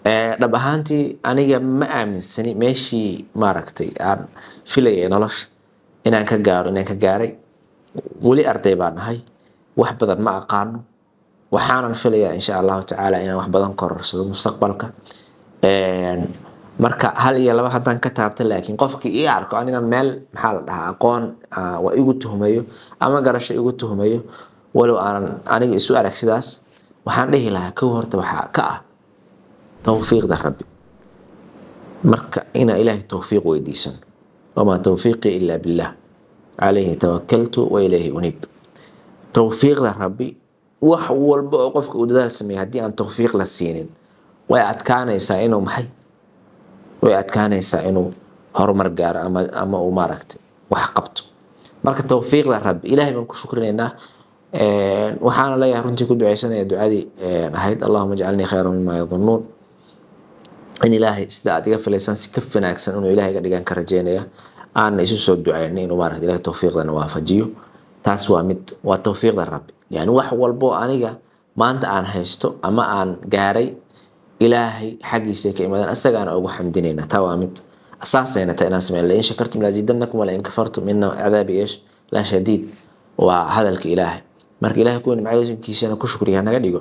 dhab ahaantii aniga ma aaminsani meeshii maaragtay aan filayay nolosha inaan ka gaaro inaan ka gaaray weli arday baan ahay wax badan ma aqaano waxaanan filayaa insha allahu tacaala inaan wax badan kororsado mustaqbalka marka hal iyo laba haddaan ka taabta laakiin qofkii ii arko an inaan meel maxaa la dhahaa aqoon waa igu tuhmayo ama garasho igu tuhmayo walow aanan aniga isu arag sidaas waxaan dhihi lahaa kow horta waxaa ka ah towfiiqda rabbi marka inaa ilaahay towfiiq weydiisano wamaa towfiiqii ilaa billah calayhi tawakaltu wa ilayhi unib towfiiqda rabbi wax walba oo qofka uu dadaal sameeya haddii aan towfiiq la siinin way adkaanaysaa inuu maxay way adkaanaysaa inuu horumar gaaro ama ama uu maaragtay wax qabto marka towfiiqda rabbi ilaahay baan ku shukrinaynaa waxaana leeyahay runtii ku duceysanaya ducadii ahayd allahuma jcalnii khayra mima yadunuun in ilaahay sida aad iga filaysan si ka wanaagsan inuu ilahay ga dhigan ka rajeynaya aana isu soo duceyna inuu maaragta ilahay towfiiqdana waafajiyo taas waa mid waa towfiiqda rabbi yani wax walbo aniga maanta aan haysto ama aan gaaray ilaahay xaggiisa ka imaadeen asagaana ugu xamdinayna taa waa mid asaasayna ta inaan sameyn lain shakartum laziidanakum walain kafartum ina cadaabi eesh la shadiid waa hadalka ilaahay marka ilahay kuwa nimcadiiskiisana ku shukriya naga dhigo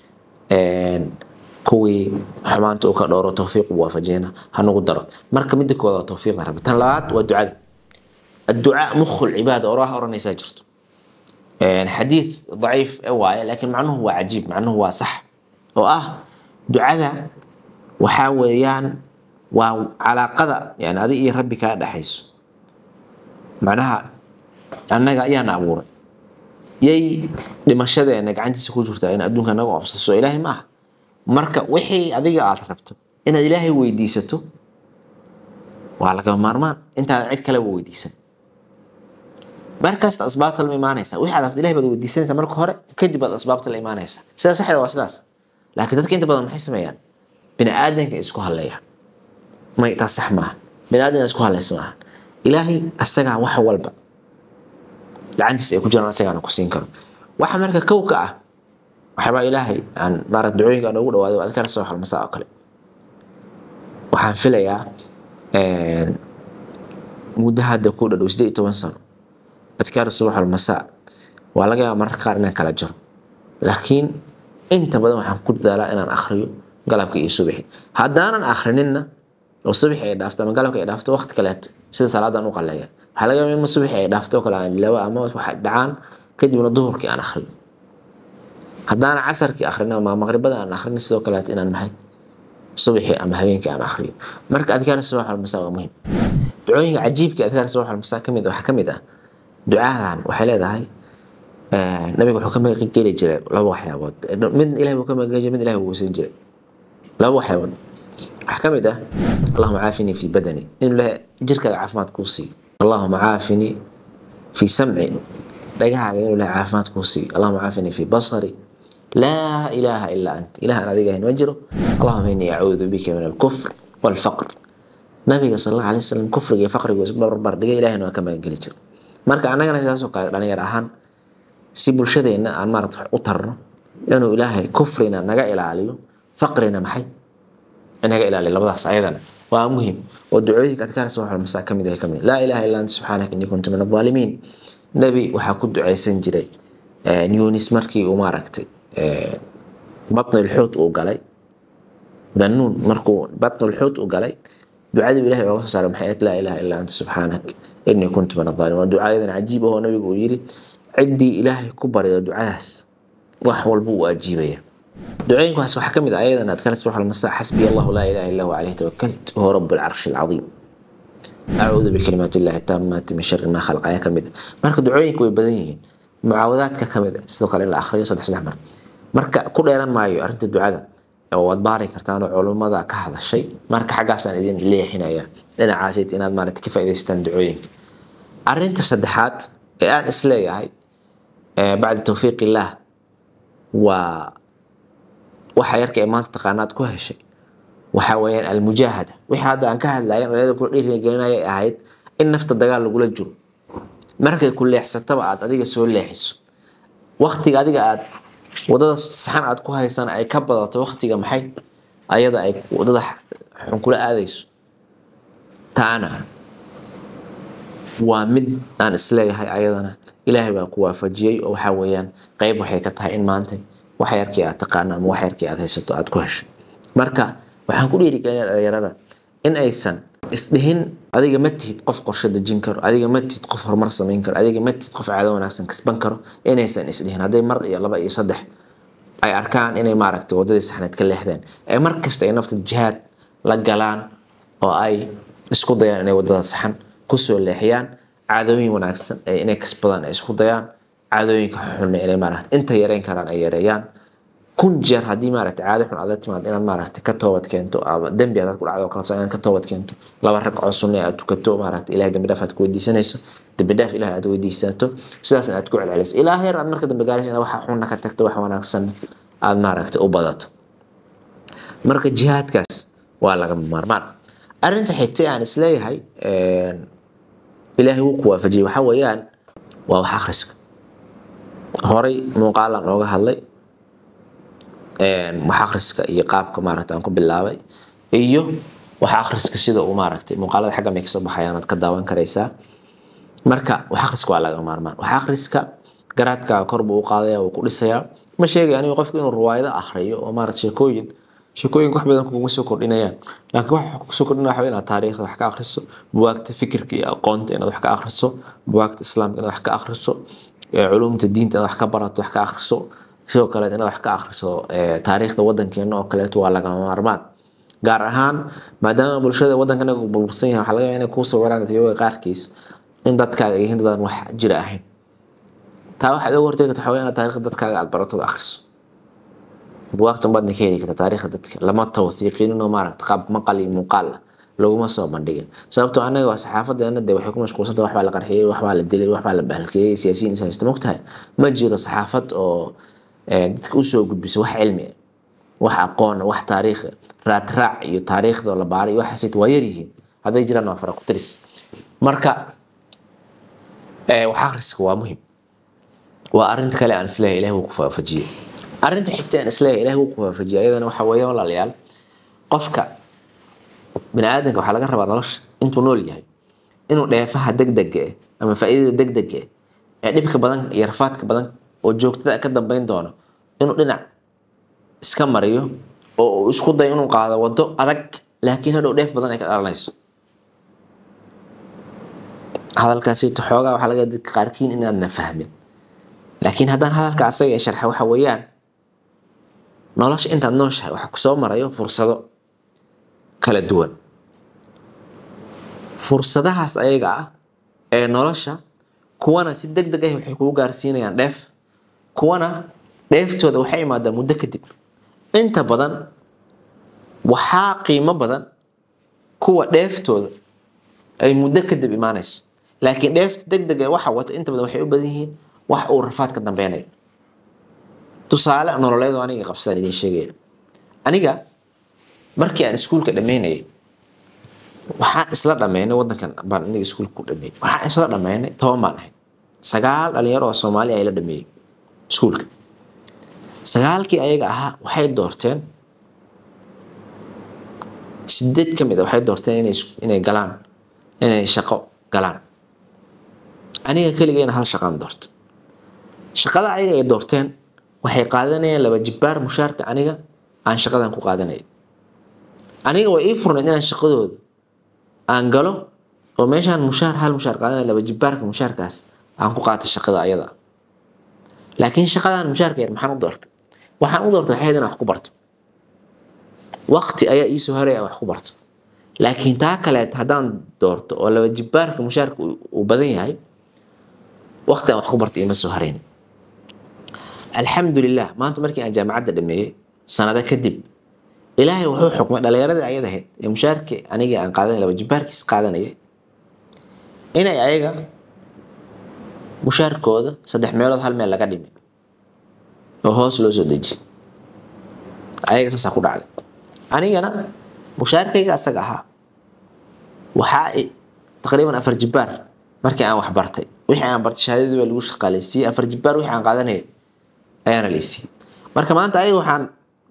kuwii xumaanta uu ka dhowro towfiiq u waafajiyana hanugu daro marka midda kooda waa towfiiqda rabbi tan labaad waa ducada adducaa mukhu lcibaada oraah oranaysaa jirto xadiid daciif waaye laakiin macnuhu waa cajiib macnuhu waa sax oo ah ducada waxaa weeyaan waa calaaqada yani adi iyo rabbi kaa dhexayso macnaha annaga ayaana abuuray yay dhimashadeena gacantiisa ku jirtaa in adduunka naga obsaso ilaahay ma aha marka wixii adiga aad rabto inaad ilaahay weydiisato waa lagama maarmaan intaada cid kaleba weydiisan markasta asbaabta la imaanaysa wixii aad rabto ilahay baad weydiisanaysaa marka hore kadib baad asbaabta la imaanaysaa sida saxda waa sidaas laakiin dadka inta badan maxay sameeyaan bini aadanka isku hadleeya may taas sax maaha bini aadanka isku hadlaysa maaha ilaahay asagaa wax walba gacantiisa ay ku jiraan asagaana ku siin karo waxa marka kow ka ah waxyaabaa ilaahay aan maarad ducooyinka aan ugu dhawaado adkaar soo xalmasaa oo kale waxaan filayaa muddo hadda ku dhadhow sideed iyo toban sano adkaar subax almasaa waa laga yaaba mararka qaar inaan kala jaro laakiin inta badan waxaan ku dadaalaa inaan akhriyo galabka iyo subaxi haddaanan akhrininna oo subaxi ay dhaafto ama galabka ay dhaafto waqti kaleeto sida salaadaan u qaleeya waxaa laga yaaba in subaxi ay dhaafto kale aan laba ama waxay dhacaan kadibna duhurkii aan akhriyo haddaanan casarkii akhrino ama maqribada aan akhrin sidoo kaleeto inaan maxay subaxii ama habeenkii aan akhriyo marka adkaar subax almasaa waa muhiim ducooyinka cajiibka adkaar subax almasaa kamid waxaa kamid ah ducadan waxay leedahay nabiga wuxuu ka magageli jiray laba waxyaabood mid ilahay buu ka magageli jiray mid ilahay buu weysan jiray laba waxyaabood waxaa ka mid ah allahuma caafini fi badani inuu ilahay jirkaaga caafimaad kuu siiyo allahuma caafini fi samci dhagahaaga inuu ilahay caafimaad kuu siiyo allahuma caafini fi basari laa ilaaha ilaa ant ilaah aan adiga ahayn ma jiro allahuma inii acuudu bika min alkufr walfaqr nabiga sal alla alay wasalam kufriga iyo faqrigu isku barbar dhigay ilahayna waa ka magageli jiray marka annagana sidaasoo kale dhalinyar ahaan si bulshadeenna aan maarata u tarno inuu ilaahay kufrina naga ilaaliyo faqrina maxay naga ilaaliyo labadaas ayadana waa muhim oo ducooyinka adkaar subax masaa ka mid ah kamid laa ilaha illa anta subxaanaka innii kuntu min adaalimiin nebi waxaa ku ducaysan jiray yunis markii uu maaragtay batnilxuut uu galay danuun markuu batnilxuut uu galay ducadii ilahay ooga soo saaray maxay ahayd laa ilaha illa anta subxaanak innii kuntu min adaalimiin waa ducayadan cajiib ahoo nabigu uu yiri ciddii ilaahay ku barida ducadaas wax walba uu ajiibaya ducooyinkaas waxaa ka mid ah ayadan adkaar subax almasa xasbiya allahu laa ilaha illa huwa calayhi tawakalt wahuwa rabu alcarshi alcadiim acuudu bikalimaati illahi taamaati min shari maa khalaq ayaa ka mid ah marka ducooyinka way badan yihiin mucaawadaadka ka mid ah sidoo kale in la akhriyo saddex saddex mar marka ku dheeran maayo arrinta ducada waad baari kartaan oo culummada ka hadashay marka xaggaasaan idin leexinaya dhinacaasid inaad maarata ka faa'idaystaan ducooyinka arrinta saddexaad ee aan isleeyahay bacda tawfiiq illaah waa waxa yarka ee maanta taqaanaad ku heshay waxaa weeyaan almujaahada wixii hadda aan ka hadlayan olayada kula dhiirigelinaya ay ahayd in nafta dagaal lagula jiro markay ku leexsataba aad adiga soo leexiso waktiga adiga aad wadada saxan aad ku haysan ay ka badato waktiga maxay ayada ay wadada xun kula aadayso taana waa mid aan isleeyahay ayadana ilaahay baa ku waafajiyey oo waxaa weeyaan qayb waxay ka tahay in maanta wax yarkii aad taqaano ama wax yarkii aad haysato aad ku heshay marka waxaan ku dhiirigelinayaa dhalinyarada in aysan isdhihin adiga ma tihid qof qorshe dejin karo adiga ma tihid qof horumar samayn karo adiga ma tihid qof caado wanaagsan kasban karo inaysan isdhihin hadday mar iyo laba iyo saddex ay arkaan inay maaragtay wadadii saxneed ka leexdeen ee mar kasta ay nafta jihaad la galaan oo ay isku dayaan inay wadada saxan kusoo leexiyaan caadooyin wanaagsan ee inay kasbadaan ay isku dayaan caadooyinka xunna inay maaragtay inta yareyn karaan ay yareeyaan kun jeer haddii maaragtay caado xun aad timaad inaad maaragtay ka toobad keento ama dembi aad ku dhacdo kale inaad ka toobad keento laba ragcoo sunne aad tukato maaragtay ilahay dembi dhaaf aad ku weydiisanayso dembi dhaaf ilahay aad weydiisato sidaasna aad ku celceliso ilaa heer aad marka dambe gaarayso inaad waxa xunna ka tagto wax wanaagsan aad maaragtay u badato marka jihaadkaas waa lagama maarmaan arrinta xigtay aan isleeyahay ilaahay wuu ku waafajiyey waxaa weeyaan waa wax akhriska horay muuqaalaan ooga hadlay wax akhriska iyo qaabka maaragta aan ku bilaabay iyo wax akhriska sida uu maaragtay muuqaalada xagga may kasoo baxayaan aad ka daawan karaysaa marka wax akhriska waa laga maarmaan wax akhriska garaadkaaga kor buu u qaadaya wuu ku dhisayaa ma sheegay anigu qofku inuu riwaayado akhriyo oo maaragta sheekooyin sheekooyinka wax badan kuguma soo kordhinayaan laakiin waxa kusoo kordhinaya waxa inaad taariikhda wax ka akhriso buwaagta fikirka iyo aqoonta inaad wax ka akhriso buwaagta islaamka inaad wax ka akhriso culumta diinta inaad wax ka barato wax ka akhriso sidoo kale inaad wax ka akhriso taariikhda wadankeena oo kaleeto waa lagama maarmaan gaar ahaan maadaama bulshada wadankan uu burbursan yahay waxaa laga yaabaa inay kuu sawiraan dadyoga qaarkiis in dadkaaga yihiin dadaan wax jira ahayn taa waxaad oga hortegi karta waxaa inaad taariikhda dadkaaga aad baratood akhriso buwaagtan baadna ka heli karta taariikhda dadka lama tawthiiqinino maaragta qaab maqal iyo muuqaal ah laguma soo bandhigin sababtoo anaga waa saxaafadeena de waxay ku mashquulsanta waxbaa la qarxiyey waxbaa la dilay waxbaa la bahalkeeyey siyaasiyiin is haysta mogtahay ma jiro saxaafad oo dadka usoo gudbisa wax cilmi ah wax aqoon wax taariikh raadraac iyo taariikhda la baaray iyo waxaas waa yaryihiin hadday jiraan waa fara ku tiris marka wax akhriska waa muhim waa arinta kale aan isleeyahay ilahi wuu ku faafajiyey arrinta xigta aan isleeyahay ilahi wuu ku faafajiyey ayadana waxa weeye walaalayaal qofka bini aadanka waxaa laga rabaa nolosha intuu nool yahay inuu dheefaha degdega eh ama faa'iidada degdega eh ee dhibka badan iyo rafaadka badan oo joogtada ka dambeyn doono inuu dhinac iska mariyo oo uu isku dayo inuu qaado waddo adag laakiin hadhow dheef badan ay ka dhalanayso hadalkaasi xoogaa waxaa laga dadka qaarkiin inaadna fahmin laakiin haddaan hadalka asaga ee sharxa waxa weeyaan nolosha intaad nooshahay waxaa kusoo marayo fursado kala duwan fursadahaas ayaga ah ee nolosha kuwana si deg deg ah waxay kugu gaarsiinayaan dheef kuwana dheeftooda waxay imaadaa muddo kadib inta badan waxaa qiimo badan kuwa dheeftooda ay muddo kadib imaanayso laakiin dheefta deg deg ee waxa wata inta badan waxay u badan yihiin wax uu rafaad ka dambeynayo tusaale nololeedo aniga qabsadaan idiin sheegaya aniga markii aan iskuulka dhammeynayay waxaan isla dhammeynay wadankan baan aniga iskuulka ku dhameeyey waxaan isla dhammeynay toban baan ahay sagaal dhalinyaro oo soomaali ay la dhameeyey iskuulka sagaalkii ayaga ahaa waxay doorteen sideed ka mid a waxay doorteen inay inay galaan inay shaqo galaan aniga keligeyna hal shaqaan doorta shaqada ayaga ay doorteen waxay qaadanayaan laba jibbaar mushaarka aniga aan shaqadan ku qaadanaya aniga way ii furnayd inaan shaqadooda aan galo oo meeshaan mushaar hal mushaar qaadanaya laba jibbaarka mushaarkaas aan ku qaata shaqada ayada laakiin shaqadan mushaarka yar maxaan u doortay waxaan u doortay waxay ahayd inaan wax ku barto waqti ayaa ii soo haray aan wax ku barto laakiin taa kaleet haddaan doorto oo laba jibbaarka mushaarka uu badan yahay waqti aan wax ku barto ima soo harayn alxamdulilah maanta markii aan jaamacadda dhameeyey sanado kadib ilaahay wuxuu xukmay dhalinyaradii ayad ahayd ee mushaarkii anigii aan qaadanay laba jibbaarkiis qaadanayay inay ayaga mushaarkooda saddex meelood hal meel laga dhimay oo hoos loo soo dejiyay ayaga saasaa ku dhacday anigana mushaarkayga asaga ahaa waxaa taqriiban afar jibbaar markii aan wax bartay wixii aan bartay shahaadadii baa lagu shaqaaleysiiyey afar jibbaar wixii aan qaadanayay ayaana laysiiyey marka maanta ayaga waxaan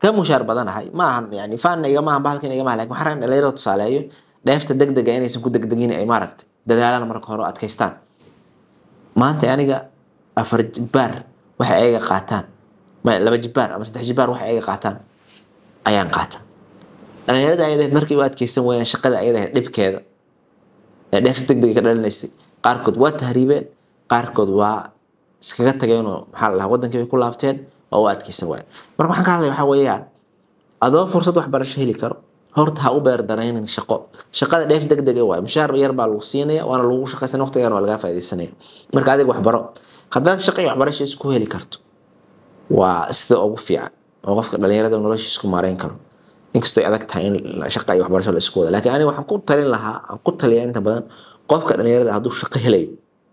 ka mushaar badanahay ma ahan yani faanna igama ahan bahalkan igama ahan lakin waxaan rabaa in dhalinyarada tusaaleeyo dheefta degdega inaysan ku degdegin ay maaragtay dadaalaan marka hore oo adkaystaan maanta aniga afar jibaar waxay ayaga qaataan ma- laba jibaar ama saddex jibaar waxay ayaga qaataan ayaan qaata dhalinyarada ayadaheed markay u adkeysan wayaan shaqada ayadaheed dhibkeeda ee dheefta degdega ka dhalinaysay qaarkood waa tahriibeen qaarkood waa iskaga tageenoo maxaa la dhahaa wadankii bay ku laabteen oo u adkeysan waayeen marka waxaan ka hadlaya waxaa weeyaan adoo fursad waxbarasho heli karo horta ha u beer daraynin shaqo shaqada dheef degdeg waay mushaar yar baa lagu siinaya waana lagu shaqaysan waqtigan waa lagaa faaidaysanaya marka adiga waxbaro haddaad shaqo iyo waxbarasho isku heli karto waa sida ugu fiican oo qofka dhalinyarada nolosha isku maareyn karo inkastoo ay adag tahay in shaqa iyo waxbarasho la isku wada laakiin aniga waxaan ku talin lahaa aan ku taliya inta badan qofka dhalinyarada hadduu shaqo helayo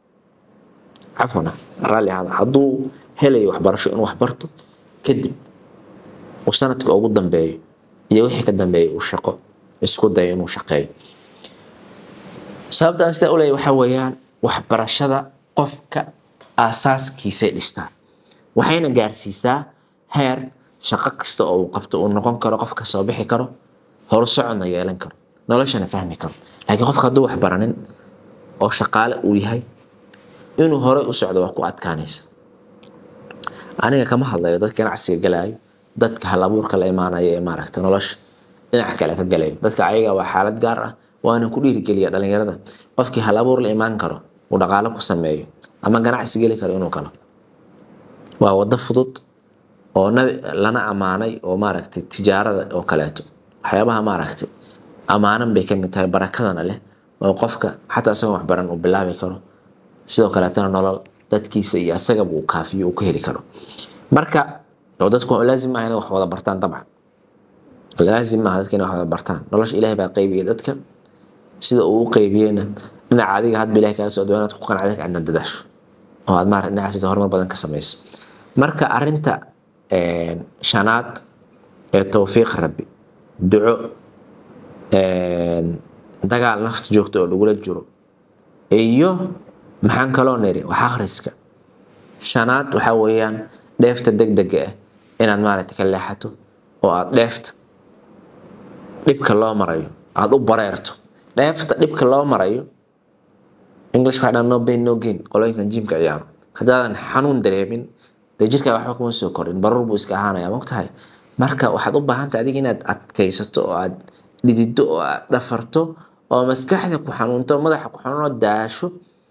cafwan raalli ahaada hadduu helayo waxbarasho inuu waxbarto kadib uu sanadka ugu dambeeyo iyo wixii ka dambeeya uu shaqo isku dayo inuu shaqeeyo sababta aan sidaa u leeyahay waxaa weeyaan waxbarashada qofka aasaaskiisay dhistaa waxayna gaarsiisaa heer shaqo kasta oo uu qabto uu noqon karo qofka soo bixi karo horusocodna yeelan karo noloshana fahmi karo laakiin qofka hadduu wax baranin oo shaqaale uu yahay inuu horey u socdo waa ku adkaanaysa aniga kama hadlayo dadka ganacsiga galaayo dadka halabuurka la imaanaya ee maaragta nolosha dhinaca kale ka galayo dadka ayaga waa xaalad gaar ah waana ku dhiirigeliya dhalinyarada qofkii halabuur la imaan karo uu dhaqaalo ku sameeyo ama ganacsi geli karo inuu galo waa wado fudud oo nabi lana ammaanay oo maaragtay tijaarada oo kaleeto waxyaabaha maaragtay ammaanan bay ka mid tahay barakadana leh oo qofka xataa isagoon waxbaran uu bilaabi karo sidoo kaleetana nolol dadkiisa iyo asagaba uu kaafiyo uu ka heli karo marka oo dadku laazim maaha inay wax wada bartaan dabcan laazim maaha dadka inay wax wada bartaan nolosha ilaahay baa qaybiyay dadka sida uu u qaybiyeyna dhinaca adiga hadba ilahay kaga socdo inaad ku qanacda aadna dadaasho oo aad maarata dhinacaas horumar badan ka samayso marka arinta shanaad ee towfiiq rabbi duco dagaal nafta joogta oo lagula jiro iyo maxaan kaloo niri wax akhriska shanaad waxaa weeyaan dheefta degdega ah inaad maaragta ka leexato oo aad dheefta dhibka loo marayo aada u bareerto dheefta dhibka loo marayo english waxaa dhan no pain no gain qolooyinkan jimka ciyaaro haddaadan xanuun dareemin dee jirkaa waxba kuma soo korin baruur buu iska ahaanaya mogtahay marka waxaad u baahantahay adiga inaad adkaysato oo aad dhidido oo aad dhafarto oo maskaxda ku xanuunto madaxa ku xanuuno daasho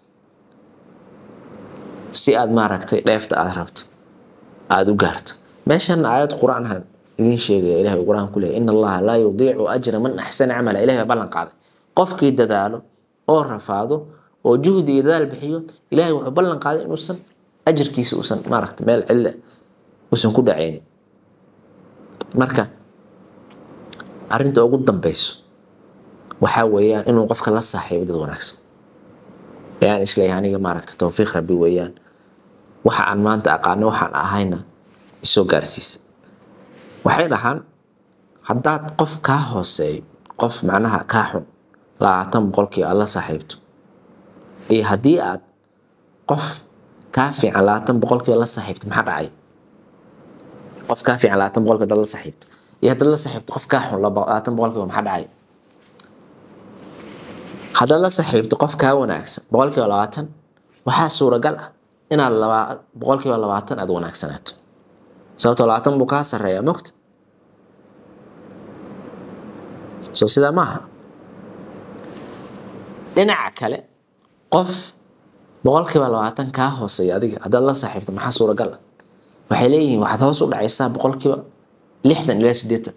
si aad maaragtay dheefta aad rabto aada u gaarto meeshan aayad qur-aan ahaan idiin sheegaya ilahay qur-aan ku leeyahy ina allaha laa yudiicu ajra man axsana camala ilahay baa ballan qaaday qofkii dadaalo oo rafaado oo juhdi iyo dadaal bixiyo ilahay wuxuu ballan qaaday inuusan ajarkiisa uusan maaragta meel cille uusan ku dhacaynin marka arrinta ugu dambeyso waxaa weeyaan inuu qofka la saaxiibo dad wanaagsan ayaan isleeyahay aniga maaragta towfiiq rabbi weeyaan waxa aan maanta aqaano waxaan ahayna isoo gaarsiisa waxay dhahaan haddaad qof kaa hooseeyo qof macnaha kaa xun labaatan boqolkii aad la saaxiibto iyo haddii aad qof kaa fiican labaatan boqolkii la saaxiibto maxaa dhacay qof kaa fiican labaatan boqolkii hadaad la saaxiibto iyo haddaad la saaxiibto qof kaa xun labaatan boqolkiiba maxaa dhacay haddaad la saaxiibto qof kaa wanaagsan boqolkiiba labaatan waxaa suuragal ah inaad laba boqolkiiba labaatan aad wanaagsanaato sababtoo labaatan buu kaa sarreeyaa mogta soo sidaa maaha dhinaca kale qof boqolkiiba labaatan kaa hooseeya adiga haddaad la saaxiibto maxaa suuragal ah waxay leeyihiin waxaad hoos u dhacaysaa boqolkiiba lixdan ilaa siddeetan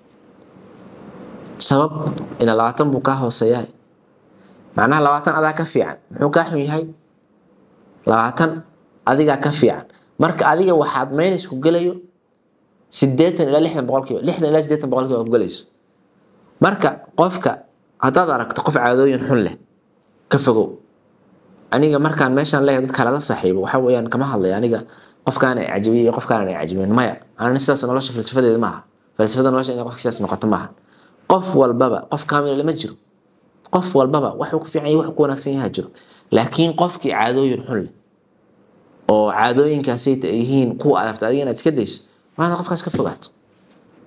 sabab ina labaatan buu kaa hooseeyaa macnaha labaatan adaa ka fiican muxuu kaa xun yahay labaatan adigaa ka fiican marka adiga waxaad maynis ku gelayo sideetan ilaa lixdan boqolkiiba lixdan ilaa sideetan boqolkiiba ku gelayso marka qofka haddaad aragto qof caadooyin xun leh ka fogow aniga markaan meeshaan leeyahay dad kale la saaxiibo waxa weeyaan kama hadlaya aniga qofkaan ay cajabiyey iyo qofkaan ay cajabiyeen maya ani sidaas nolosha falsafadeeda maaha falsafada nolosha inay qofka sidaas noqoto maaha qof walbaba qof kaamila lama jiro qof walbaba waxuu ku fiican yahay wax ku wanaagsan yaha jiro laakiin qofkii caadooyin xun leh oo caadooyinkaasay yihiin kuwa aad rabta adiga inaad iska dayso maana qofkaas ka fogaato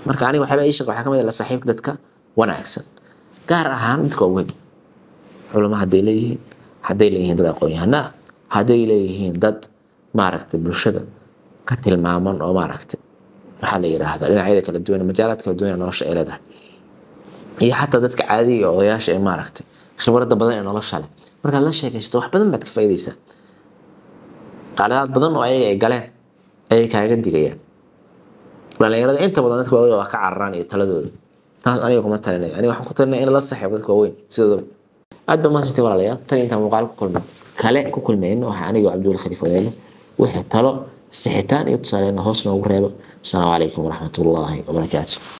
marka aniga waxyaaba ii sheeg waxaa ka mid ah la saaxiibka dadka wanaagsan gaar ahaan dadka waaweyn culamo hadday leeyihiin hadday leeyihiin dad aqoon-yahana hadday leeyihiin dad maaragtay bulshada ka tilmaaman oo maaragtay maxaa la yiraahdaa dhinacyada kala duwan majaalaad kala duwan ee nolosha ay leedahay iyo xataa dadka caadiga ee odayaasha ee maaragtay khibradda badan ee nolosha leh markaad la sheekaysato wax badan baad ka faa'iidaysaa qaladaad badan oo ayaga ay galeen ayay kaaga digayaan dhalinyarada inta badan dadka waaweyn waa ka cararaan iyo taladooda taas aniga kuma talinayo aniga waxaan ku talinaya in la saxiibo dadka waaweyn sidooda aad ba mahadsantay walaalayaal tan intaan muuqaal ku kulmay kale ku kulmayno waxaa aniga cabdiwali khaliif wadayno wixii talo sixitaan iyo tusaaleyna hoos noogu reebo asalaamu calaykum waraxmatullaahi wabarakaatu